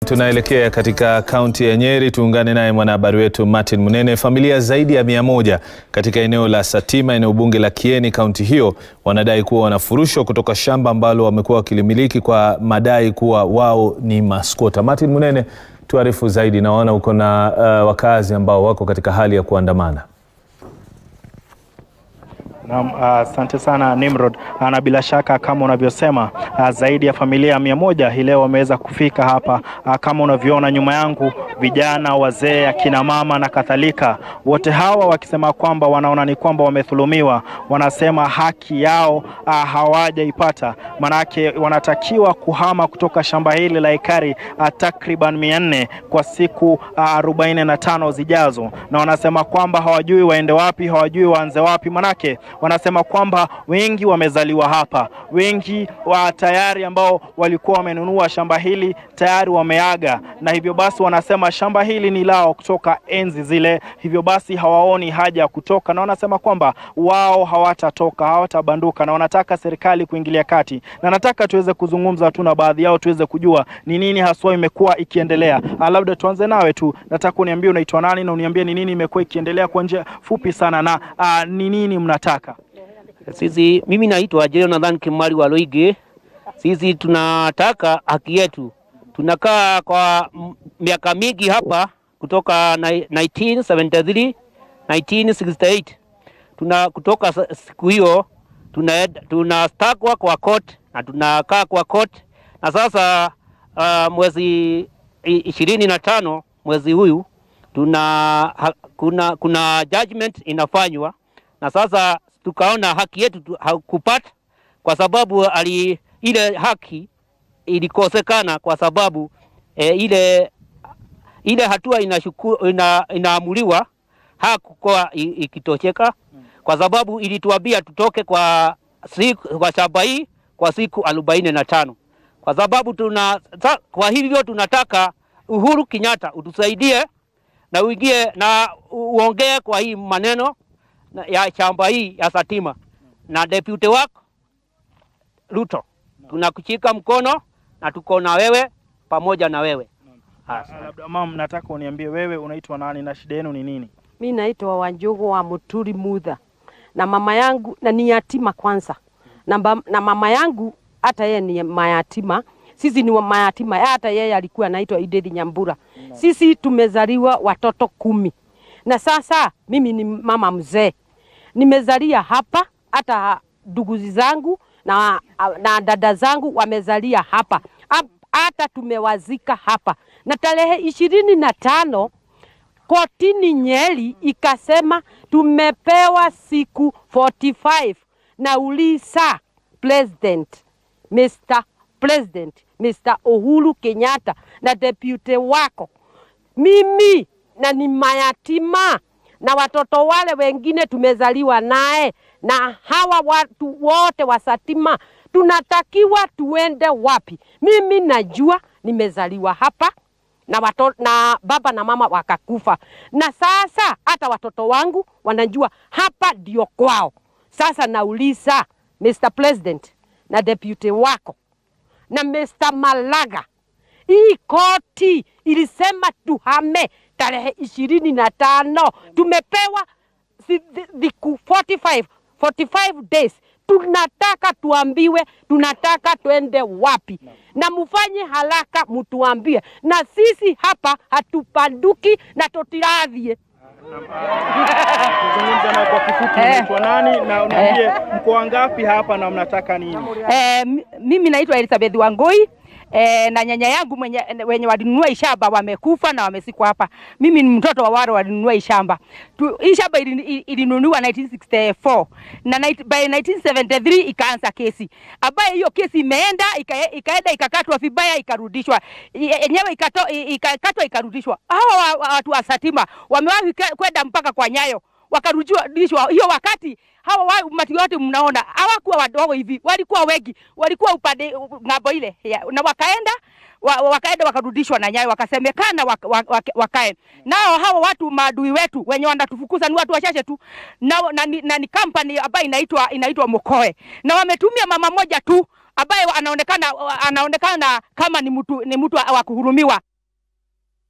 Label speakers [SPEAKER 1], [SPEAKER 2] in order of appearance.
[SPEAKER 1] Tunaelekea katika kaunti ya Nyeri, tuungane naye mwanahabari wetu Martin Munene. Familia zaidi ya mia moja katika eneo la Satima, eneo bunge la Kieni, kaunti hiyo, wanadai kuwa wanafurushwa kutoka shamba ambalo wamekuwa wakilimiliki kwa madai kuwa wao ni maskota. Martin Munene, tuarifu zaidi. Naona uko na uh, wakazi ambao wako katika hali ya kuandamana.
[SPEAKER 2] Naam, asante uh, sana Nimrod. Uh, na bila shaka kama unavyosema uh, zaidi ya familia mia moja hii leo wameweza kufika hapa uh, kama unavyoona nyuma yangu, vijana, wazee, akina mama na kadhalika, wote hawa wakisema kwamba wanaona ni kwamba wamedhulumiwa, wanasema haki yao uh, hawajaipata, manake wanatakiwa kuhama kutoka shamba hili la ekari uh, takriban mia nne kwa siku arobaini uh, na tano zijazo, na wanasema kwamba hawajui waende wapi, hawajui waanze wapi, manake wanasema kwamba wengi wamezaliwa hapa, wengi wa tayari ambao walikuwa wamenunua shamba hili tayari wameaga, na hivyo basi wanasema shamba hili ni lao kutoka enzi zile, hivyo basi hawaoni haja ya kutoka, na wanasema kwamba wao hawatatoka, hawatabanduka, na wanataka serikali kuingilia kati, na nataka tuweze kuzungumza tu na baadhi yao tuweze kujua ni nini haswa imekuwa ikiendelea. Labda tuanze nawe tu, nataka uniambie unaitwa nani na uniambie ni nini imekuwa ikiendelea kwa njia fupi sana, na ni nini mnataka
[SPEAKER 3] sisi mimi naitwa Jonathan Kimari wa Loige. Sisi tunataka haki yetu. Tunakaa kwa miaka mingi hapa kutoka 1973 1968. Tuna kutoka siku hiyo tunastakwa kwa court na tunakaa kwa court na sasa uh, mwezi ishirini na tano mwezi huyu tuna ha, kuna, kuna judgment inafanywa na sasa tukaona haki yetu hakupata kwa sababu ali, ile haki ilikosekana kwa sababu e, ile, ile hatua inashuku, ina, inaamuliwa hakukuwa ikitosheka kwa sababu ilituambia tutoke kwa, siku, kwa shamba hii kwa siku arobaini na tano kwa sababu tuna, kwa hivyo tunataka Uhuru Kenyatta utusaidie na uingie na uongee kwa hii maneno ya shamba hii ya Satima na deputy wako Ruto, tunakushika mkono na tuko na wewe pamoja na wewe.
[SPEAKER 2] Labda mama, nataka uniambie wewe unaitwa nani na shida yenu ni nini?
[SPEAKER 4] Mi naitwa Wanjogo wa Muturi Mudha na mama yangu na ni yatima kwanza na, na mama yangu hata yeye ni mayatima sisi ni mayatima, hata yeye alikuwa anaitwa Idedi Nyambura. Sisi tumezaliwa watoto kumi na sasa mimi ni mama mzee, nimezalia hapa, hata ndugu zangu na, na dada zangu wamezalia hapa, hata tumewazika hapa, na tarehe ishirini na tano kotini Nyeri ikasema tumepewa siku 45 na ulisa president Mr. President Mr. Uhuru Kenyatta na deputy wako mimi na ni mayatima na watoto wale wengine tumezaliwa naye, na hawa watu wote wa Satima tunatakiwa tuende wapi? Mimi najua nimezaliwa hapa na, watoto, na baba na mama wakakufa, na sasa hata watoto wangu wanajua hapa ndio kwao. Sasa nauliza Mr. President na deputy wako na Mr. Malaga, hii koti ilisema tuhame tarehe ishirini na tano tumepewa siku 45, 45 days. Tunataka tuambiwe, tunataka tuende wapi, na mufanye haraka mutuambie, na sisi hapa hatupanduki na tutirathie.
[SPEAKER 2] Tuzungumze na kwa kifupi, unaitwa nani na uniambie mko wangapi hapa na mnataka nini?
[SPEAKER 5] Eh, mimi naitwa Elizabeth Wangoi. E, na nyanya yangu mwenye, wenye walinunua ishamba wamekufa na wamesikwa hapa. Mimi ni mtoto wa wale walinunua ishamba. Hii shamba ilinunuliwa 1964 na by 1973 ikaanza kesi ambayo hiyo kesi imeenda ikaenda ikakatwa vibaya ikarudishwa yenyewe ikakatwa ikarudishwa. Hawa watu wa Satima wamewahi kwenda mpaka kwa Nyayo wakarudishwa hiyo wakati hawa umati wote mnaona hawakuwa wadogo hivi, walikuwa wengi, walikuwa upande ng'ambo ile na wakaenda wa, wakaenda wakarudishwa na Nyayo, wakasemekana waka, waka, wakae nao. Hawa watu maadui wetu wenye wanatufukuza ni watu wachache tu na, na, na, na ni kampani ambayo inaitwa inaitwa Mokoe na wametumia mama moja tu ambaye anaonekana anaonekana kama ni mtu ni mtu wa kuhurumiwa